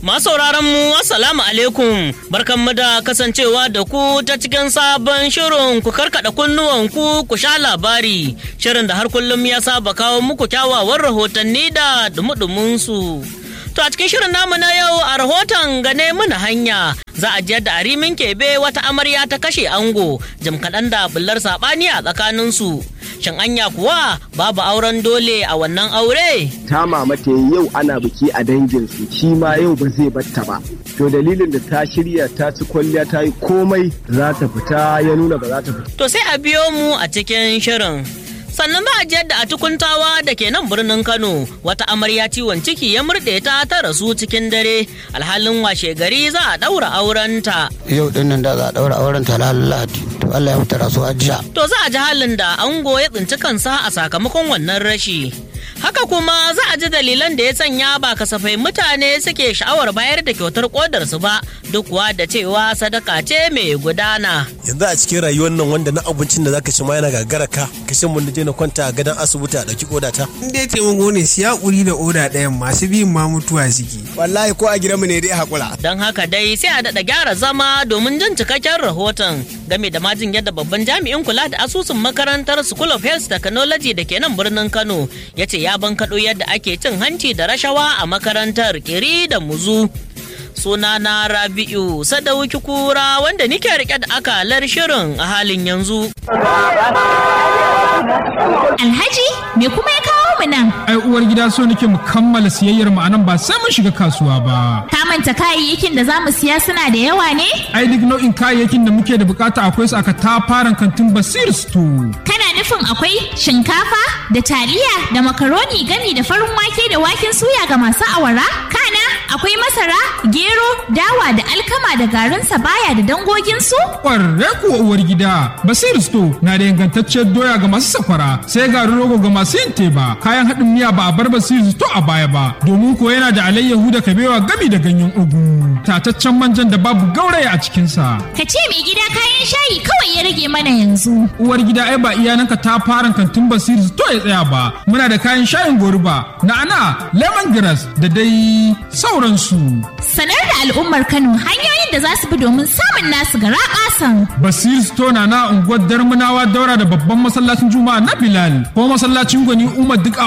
Masu mu Assalamu alaikum barkanmu da kasancewa da ku ta cikin sabon shirin ku karkada kunnuwanku ku sha labari shirin da har kullum ya saba kawo muku kyawawan rahotanni da dumudumin su. To a cikin shirin namu na yau a rahoton gane mana hanya za a jiyar da arimin kebe wata amarya ta kashe ango jim kaɗan da bullar saɓani a tsakaninsu. Shin anya kuwa babu auren dole a wannan aure? ta mamata yau ana biki a danginsu shi ma yau ba zai batta ba to dalilin da ta shirya ta ci kwalliya ta yi komai za ta fita ya nuna ba za ta fita To sai a biyo mu a cikin shirin. Sannan ba a jiyar da a tukuntawa da ke nan birnin Kano wata amarya ciwon ciki ya murɗe ta ta rasu cikin dare alhalin washe gari za a ɗaura aurenta. yau din nan da za a daura auren ta lahadi to Allah ya fitar su jiya To za a ji halin da ango ya tsinci kansa a sakamakon wannan rashi. Haka kuma za a ji dalilan da ya sanya ba kasafai mutane suke sha'awar bayar da kyautar kodarsu ba duk kuwa da cewa sadaka ce mai gudana. yanzu a cikin rayuwar nan wanda na abincin da zaka ci ma yana gagara ka kashin mun je na kwanta a gadon asibiti a dauki kodata in dai taimako ne siya kuri da oda ɗayan masu biyun ma mutuwa suke wallahi ko a gidanmu ne dai hakura Don haka dai sai a daɗa gyara zama domin jin cikakken rahoton game da majin yadda babban jami'in kula da asusun makarantar School of Health Technology da ke nan birnin Kano ya ce ya bankaɗo yadda ake cin hanci da rashawa a makarantar kiri da muzu. Suna na Rabi'u Sadauki Kura wanda nike rike da akalar shirin a halin yanzu. Alhaji, me kuma ya kawo mu nan? ai uwar gida so nake mu kammala siyayyar mu anan ba sai mun shiga kasuwa ba Ka manta kayayyakin da za mu siya suna da yawa ne? ai duk nau'in kayayyakin da muke da bukata akwai su aka tafaran kantin basir store Kana nufin akwai shinkafa da taliya da makaroni gami da farin wake da waken suya ga masu awara? Kana akwai masara, gero, dawa da alkama da garin sabaya da dangoginsu? kwarre kuwa uwar gida basir store na da ingantacciyar doya ga masu sakwara sai garin rogo ga masu yin teba kayan haɗin miya ba a bar basir store a baya ba domin ko yana da alayyahu da kabewa gami da ganyen ugu tataccen manjan da babu gauraya a cikinsa Ka ce mai gida kayan shayi kawai ya rage mana yanzu. uwar gida ai ba iyananka ta fara kantin basir to ya tsaya ba muna da kayan shayin goruba na'ana lemongrass da dai sauransu Sanar da al'ummar Kano hanyoyin da za su bi domin samun nasu gara ƙasan. basir store na na unguwar darmanawa daura da babban masallacin juma'a na bilal ko masallacin gwani umar duk a